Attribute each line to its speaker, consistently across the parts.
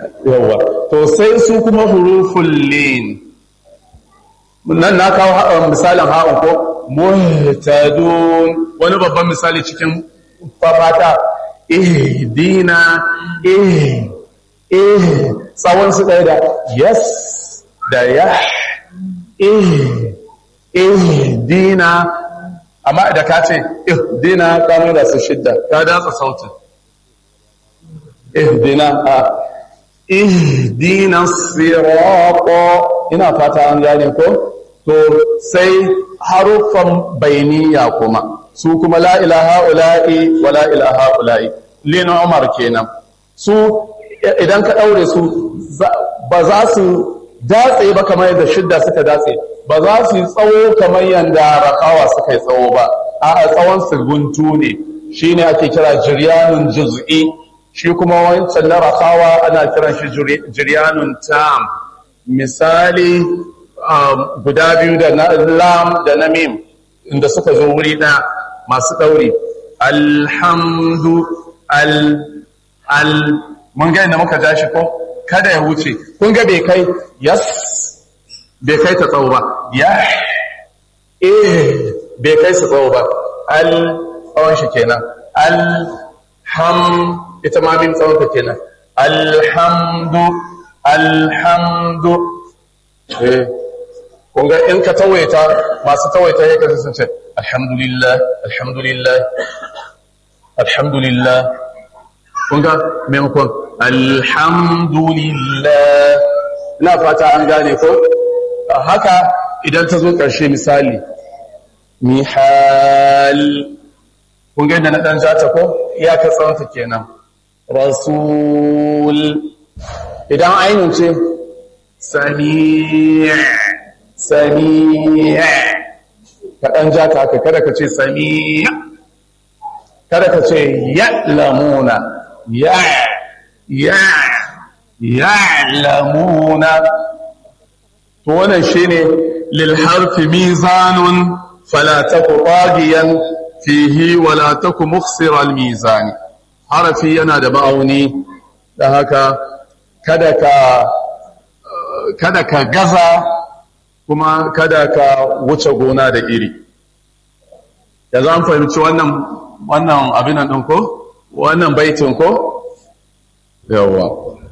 Speaker 1: yawa to sai su kuma huruful lin nan na kawo misalin ha'un ko muhtadun wani babban misali cikin fafata ihdina eh eh tsawon su ɗaya da yes da ya eh ihdina amma da ka ce ihdina ka nuna su shidda ka datsa sautin ihdina a ihdina sirata ina fata an gane ko to sai haruffan bainiya kuma su kuma la ilaha ula'i wa la ilaha ula'i lin umar kenan su idan ka daure su ba za su datse ba kamar yadda shidda suka datse ba za su yi tsawo kamar yadda rakawa suka yi tsawo ba a tsawon su guntu ne shine ake kira jiryanun juz'i shi kuma wancan na rakawa ana kiran shi jiryanun tam misali guda biyu da na lam da na mim inda suka zo wuri ɗaya masu ɗauri alhamdu al al mun ga inda muka ja shi ko kada ya wuce kun ga bai kai yas bai kai ta tsawo ba ya eh bai kai su tsawo ba al tsawon shi kenan al ham ita ma min tsawon ta kenan alhamdu alhamdu eh kun ga in ka tawaita masu tawaita ya kasu sun ce alhamdulillah alhamdulillah alhamdulillah kun ga maimakon alhamdulillah ina fata an gane ko haka idan ta zo ƙarshe misali mihal kun ga inda na ɗan jata ko ya ka tsawonta kenan rasul idan ainihin ce sami' sami' ka ɗan jata haka kada ka ce sami' kada ka ce ya'lamuna ya ya ya'lamuna to wannan shine lil harfi mizanun fala taku tagiyan fihi wala taku mukhsira al mizan harafi yana da ma'auni da haka kada ka kada ka gaza kuma kada ka wuce gona da iri yanzu an fahimci wannan wannan abin nan ko wannan baitin ko yawa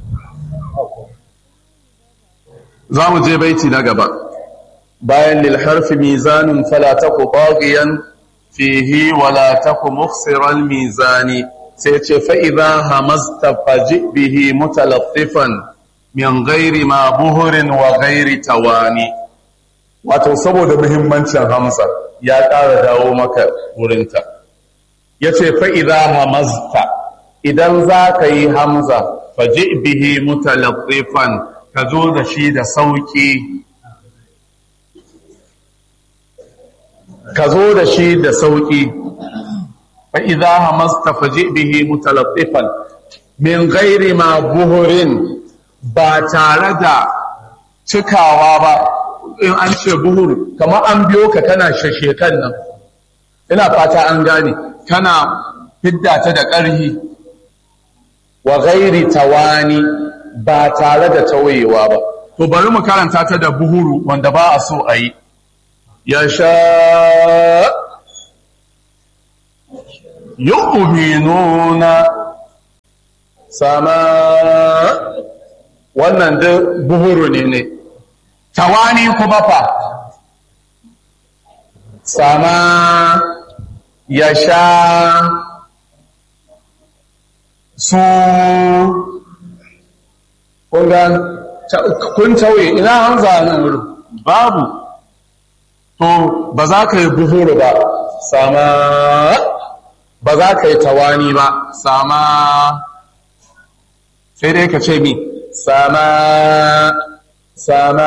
Speaker 1: za mu je baiti na gaba bayan lil harfi mizanun fala taku baghiyan fihi wala taku mukhsiral mizani sai ce fa idha hamasta faji bihi mutalaffifan min ghairi ma buhurin wa ghairi tawani wato saboda muhimmancin hamza ya ƙara dawo maka wurinta yace fa idha hamasta idan za ka yi hamza faji bihi mutalaffifan ka zo da shi da sauƙi ka zo da shi da sauƙi fa'iza hamasta faji bihi mutalaffifan min gairi ma buhurin ba tare da cikawa ba in an ce buhur kamar an biyo ka kana shashe kan nan ina fata an gane kana fidda ta da ƙarhi wa gairi tawani ba tare da tawayewa ba. To bari mu karanta ta da buhuru wanda ba a so a yi. Ya sha yu'minuna sama wannan da buhuru ne ne. Tawani kuma fa sama ya sha su kun tauye ina hamza nan wurin babu to ba za ka yi buhuru ba sama ba za ka yi tawani ba sama sai dai ka ce mi sama sama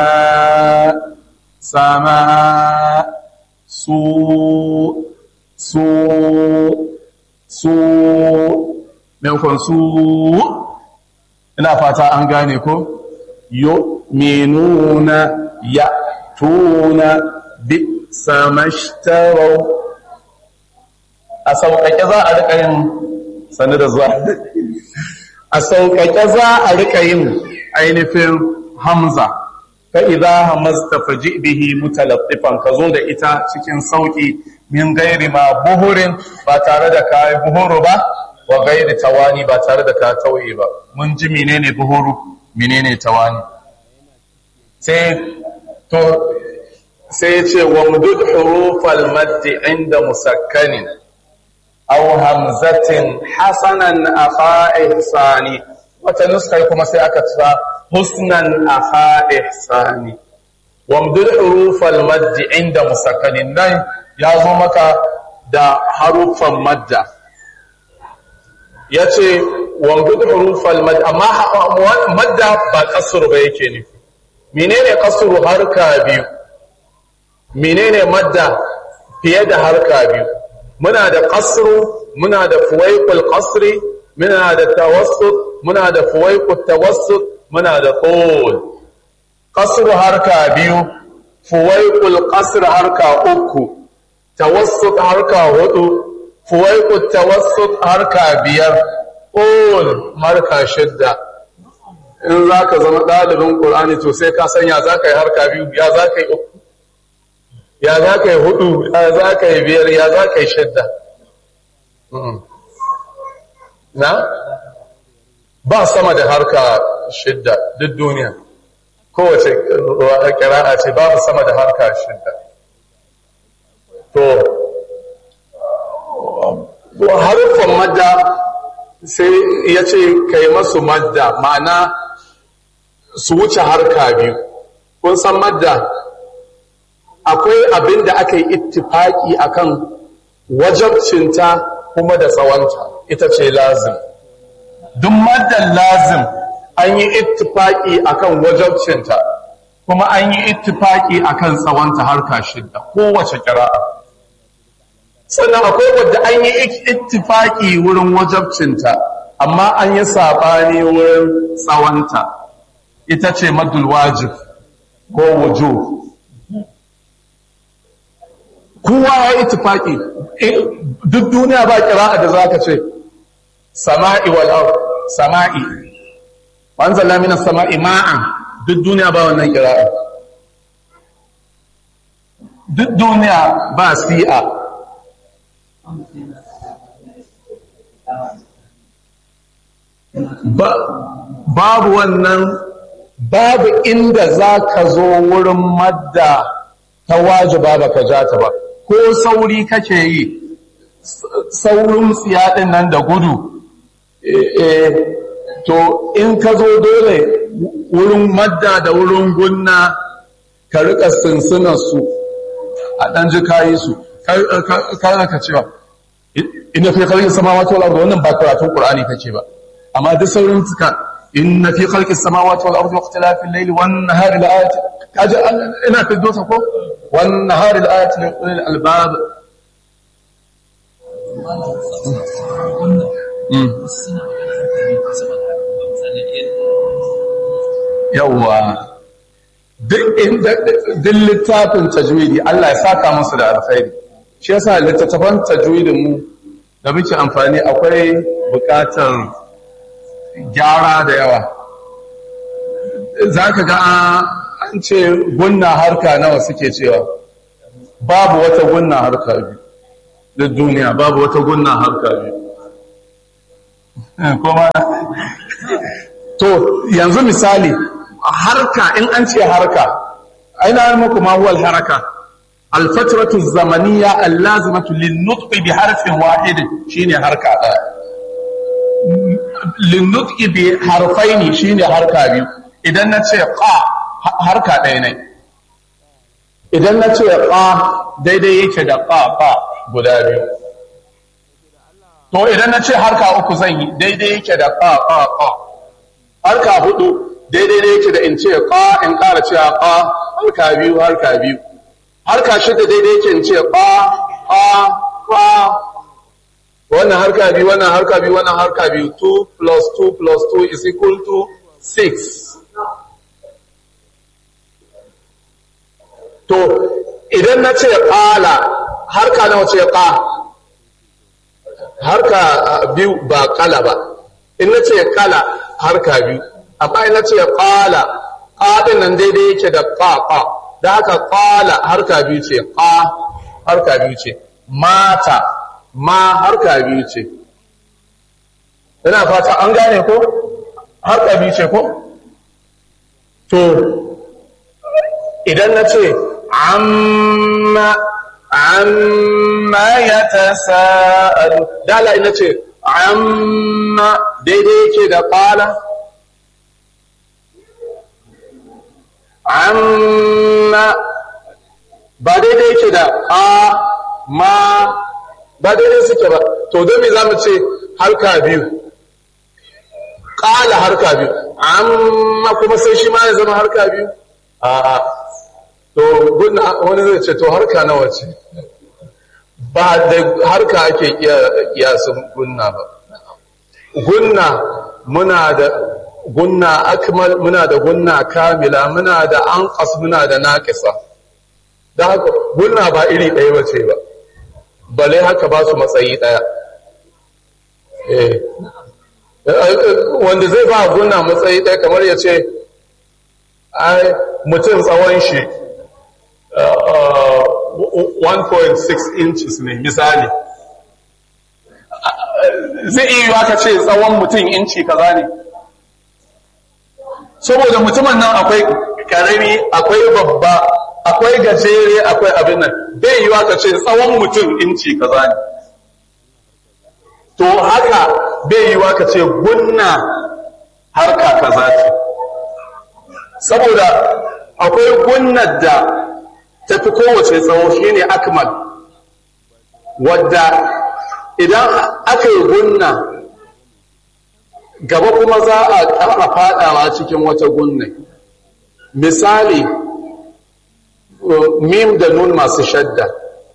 Speaker 1: sama su su su maimakon su ina fata an gane ko yu'minuna ya'tuna bi samashtarau a sauƙaƙe za a riƙa yin sanu da zuwa a sauƙaƙe za a rika yin ainihin hamza fa idza hamazta faji bihi mutalaffifan ka zo da ita cikin sauƙi min gairi ma buhurin ba tare da ka yi buhuru ba wa gairi tawani ba tare da ka tauye ba mun ji menene buhuru menene tawani sai to sai ce wa mudud hurufal maddi inda musakkanin aw hamzatin hasanan akha ihsani wata nuskar kuma sai aka tsara husnan akha ihsani wa mudud hurufal maddi inda musakkanin nan ya zo maka da harufan madda yace wa mudud hurufal maddi amma madda ba kasru ba yake ne menene kasru harka biyu menene madda fiye da harka biyu muna da qasru muna da fuwaiqul qasri muna da tawassut muna da fuwaiqut tawassut muna da tul qasru harka biyu fuwaiqul qasr harka uku tawassut harka hudu fuwaiqut tawassut harka biyar tul harka shidda in zaka zama dalibin qur'ani to sai ka sanya zaka yi harka biyu ya zaka yi uku ya za ka yi hudu ya za ka yi biyar ya za ka yi shidda na ba sama da harka shidda duk duniya kowace kira'a ce babu sama da harka shidda to haruffan madda sai ya ce ka yi masu madda ma'ana su wuce harka biyu kun san madda akwai abin da aka yi ittifaki akan wajabcinta kuma da tsawonta ita ce lazim duk maddan lazim an yi ittifaki akan wajabcinta kuma an yi ittifaki akan tsawonta harka shidda kowace kira'a sannan akwai wadda an yi ittifaki wurin wajabcinta amma an yi saɓani wurin tsawonta ita ce maddul wajib ko wujub kowa ya yi tufaki duk duniya ba kira'a da za ka ce sama'i wal sama'i wanzala minas sama'i ma'an duk duniya ba wannan kira'a duk duniya ba si'a babu wannan babu inda za ka zo wurin madda ta wajiba ba ka ja ta ba ko sauri kake yi saurin tsiyaɗin nan da gudu to in ka zo dole wurin madda da wurin gunna ka rika sinsinan su a ɗan ji kayi su kar ka cewa ina fi kalkin samawati wal ardi wannan ba karatun qur'ani kake ba amma duk saurin suka inna fi khalqis samawati wal ardi wa ikhtilafil layli wan nahari la ayati kaje ina fi dosa ko wan nahari la ayati lil ulil albab yawwa duk littafin tajwidi Allah ya saka musu da alkhairi shi yasa littattafan tajwidin mu da muke amfani akwai bukatar gyara da yawa za ka ga an ce gunna harka nawa suke cewa babu wata gunna harka biyu da duniya babu wata gunna harka biyu kuma to yanzu misali harka in an ce harka aina muku ma huwa haraka alfatratu zamaniya allazimatu linnutqi bi harfin wahid shine harka daya linnutqi bi harfaini shine harka biyu idan na ce qa harka ɗaya ne idan na ce qa daidai yake da qa qa guda biyu to idan na ce harka uku zan yi daidai yake da qa qa qa harka hudu daidai ne yake da in ce qa in ƙara cewa qa harka biyu harka biyu harka shida daidai yake in ce qa qa qa wannan harka biyu wannan harka biyu wannan harka biyu 2 plus 2 plus 2 is equal to 6 to idan na ce ƙala harka nawa ce ƙa harka biyu ba ƙala ba in na ce kala harka biyu amma in na ce ƙala ƙaɗin nan daidai yake da ƙaƙa da haka ƙala harka biyu ce ƙa harka biyu ce mata ma harka biyu ce ina fata an gane ko harka biyu ce ko to idan na ce amma amma ya ta sa'adu dala ina ce amma daidai yake da ƙala amma ba daidai yake da a ma ba daidai suke ba to don me za mu ce harka biyu ƙala harka biyu amma kuma sai shi ma ya zama harka biyu a to gunna wani zai ce to harka nawa ce ba da harka ake kiyasin gunna ba gunna muna da gunna akmal muna da gunna kamila muna da anqas muna da naqisa da haka gunna ba iri ɗaya ba ce ba bale haka ba su matsayi ɗaya eh wanda zai ba gunna matsayi ɗaya kamar ya ce ai mutum tsawon shi 1.6 inches ne misali zai iya yiwa ka ce tsawon mutum inci kaza ne saboda mutumin nan akwai karami akwai babba akwai gajere akwai abin nan bai yiwa ka ce tsawon mutum inci kaza ne to haka bai yiwa ka ce gunna harka kaza ce saboda akwai gunnar da tafi kowace tsawo shine akmal wadda idan aka yi gunna gaba kuma za a ƙara faɗawa cikin wata gunne misali mim da nun masu shadda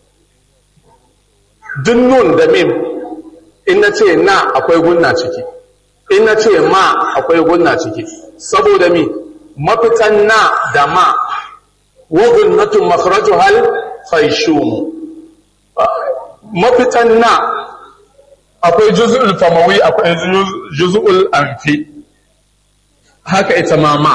Speaker 1: duk nun da mim in na ce na akwai gunna ciki in na ce ma akwai gunna ciki saboda mi mafitan na da ma wagun natun makaraju hal faishumu mafitan na akwai juz'ul famawi akwai juz'ul anfi haka ita ma ma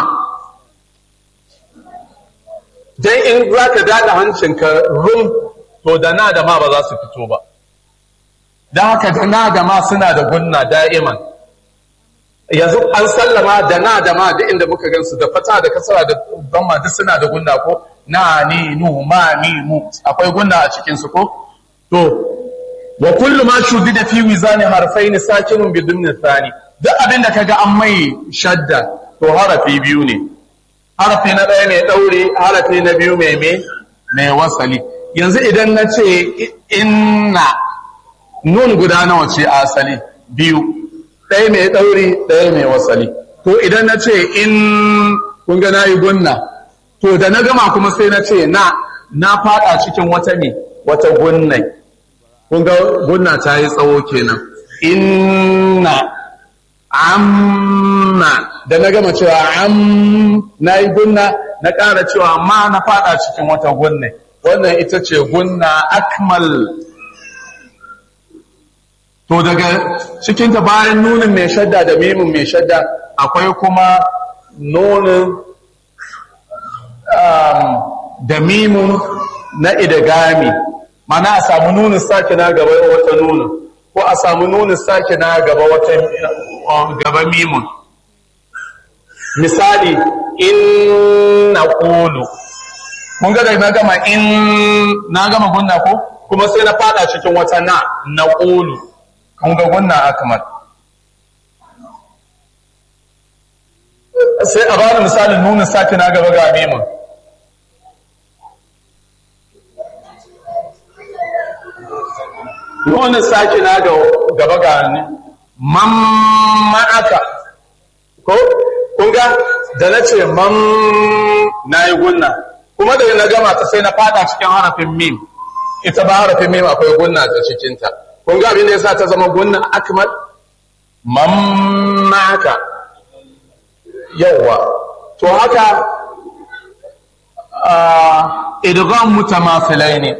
Speaker 1: dan in za ka daɗa hancinka rum to da na da ma ba za su fito ba don haka da na da ma suna da gunna da'iman yanzu an sallama da na da ma da inda muka gansu da fata da kasara da gamma duk suna da gunna ko na ni nu ma ni mu akwai gunna a cikin su ko to wa kullu ma shudida fi wizani harfaini sakinun bi dumni thani duk abin da kaga an mai shadda to harafi biyu ne harafi na ɗaya mai ɗaure harafi na biyu mai me mai wasali yanzu idan na ce inna nun guda nawa ce asali biyu ɗaya mai ɗauri ɗaya mai wasali to idan na ce in kun ga nayi gunna to da na gama kuma sai na ce na na fada cikin wata ne wata gunnai kun ga gunna ta yi tsawo kenan inna amma da na gama cewa am na yi gunna na ƙara cewa ma na fada cikin wata gunnai wannan ita ce gunna akmal to daga cikinta bayan nunin mai shadda da mimin mai shadda akwai kuma nunin da mimin na idagami mana a samu nunin sake na gaba wata nunin ko a samu nunin sake na gaba wata gaba mimin misali in na ƙulu mun ga na gama in na gama gunna ko kuma sai na fada cikin wata na na ƙulu kun ga gunna akmal sai a bada misalin nunin sake na gaba ga mimin nunin sake na gaba ga ni mamma'aka ko kun ga da na ce mam na yi gunna kuma da na gama ta sai na fada cikin harafin mim ita ba harafin mim akwai gunna ta cikinta kun ga abin da yasa ta zama gunna akmal mammaka yawa to haka idgham mutamathilai ne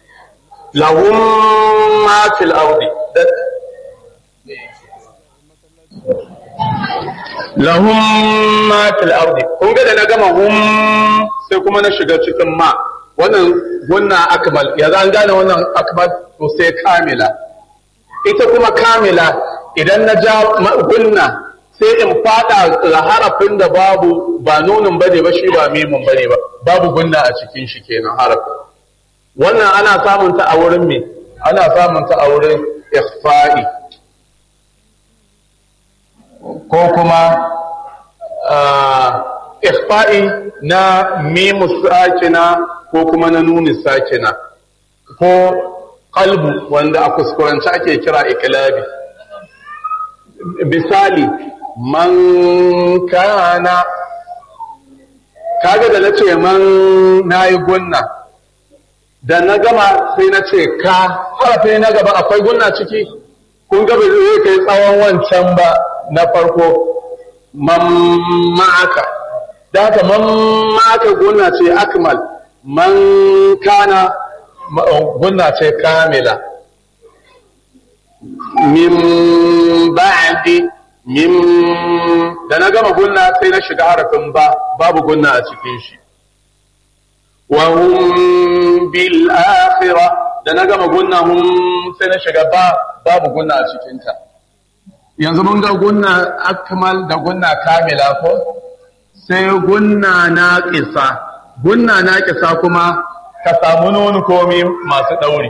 Speaker 1: lahum ma fil ardi lahum ma fil ardi kun ga da na gama hum sai kuma na shiga cikin ma wannan gunna akmal ya zan gane wannan akmal to sai kamila ita kuma kamila idan na ja gunna sai in fada harafin da babu ba nunin bane ba shi ba mimun bane ba babu gunna a cikin shi kenan harafin wannan ana samun ta a wurin me ana samun ta a wurin ikhfa'i ko kuma ikhfa'i na mimu sakina ko kuma na nuni sakina ko qalbu wanda a kuskurance ake kira iklabi misali man kana kaga da nace man nayi gunna da na gama sai na ce ka harafi na gaba akwai gunna ciki kun ga bai zai kai tsawon wancan ba na farko man ma'aka da haka man ma'aka gunna ce akmal man kana gunna ce kamila min ba'di min da na gama gunna sai na shiga harafin ba babu gunna a cikin shi wa hum bil akhirah da na gama gunna hum sai na shiga ba babu gunna a cikin ta yanzu mun ga gunna akmal da gunna kamila ko sai gunna naqisa gunna naqisa kuma ka samu nuni komi masu dauri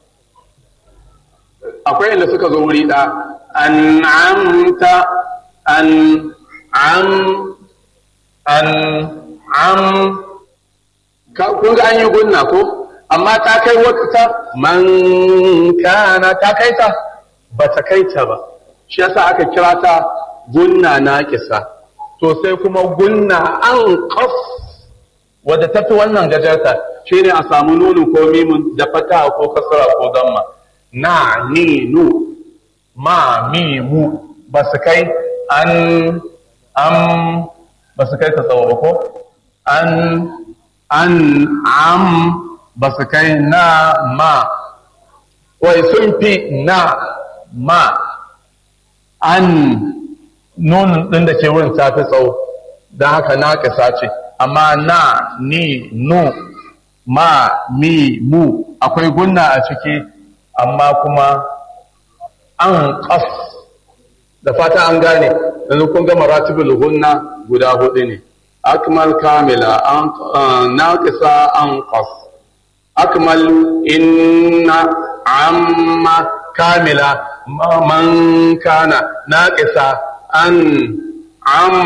Speaker 1: akwai inda suka zo wuri da an'amta an am an am kun ga an yi gunna ko amma ta kai wata man kana ta kai ta ba ta kai ta ba shi yasa aka kira ta gunna naqisa to sai kuma gunna an qaf wadda tafi wannan gajarta shine a samu nunu ko mimun da fata ko kasara ko damma na ni nu ma mi mu ba su kai an am ba su kai ta tsawo ba ko an an am ba su kai na ma wai sun fi na ma an nunin ɗin da ke wurin ta fi tsawo don haka na ƙasa ce amma na ni nu ma mi mu akwai gunna a ciki amma kuma an ƙas da fata an gane yanzu kun ga maratibul gunna guda hudu ne akmal kamila an naqisa an qas akmal inna amma kamila man kana naqisa an am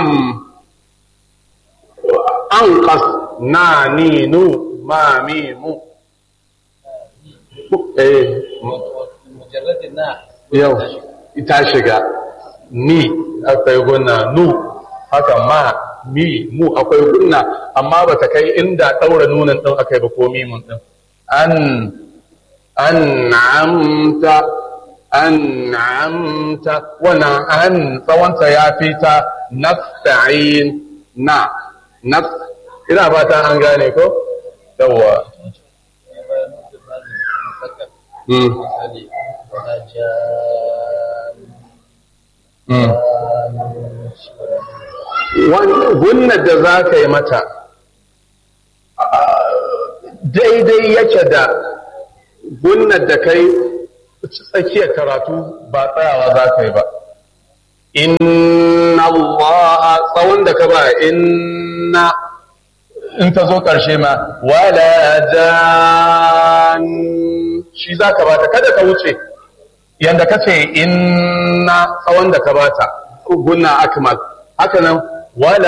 Speaker 1: an qas na ni nu ma mi mu eh
Speaker 2: mujarradin na
Speaker 1: yau ita shiga ni akwai gunna nu haka ma mi mu akwai gunna amma ba ta kai inda ɗaura nunan ɗin aka yi ba ko mimun ɗin an an'amta an'amta wannan an tsawonta ya fi ta nasta'in na nas ina ba ta an gane ko yawwa Mm.
Speaker 2: misali wata jan
Speaker 1: Mm. gunnar da za ka yi mata daidai yake da gunnar da kai tsakiyar karatu ba tsayawa za ka yi ba inna Allah tsawon da ka ba inna in ta zo ƙarshe ma wala jan shi za ka bata kada ka wuce yanda ka ce inna tsawon da ka bata gunna akmal haka nan wala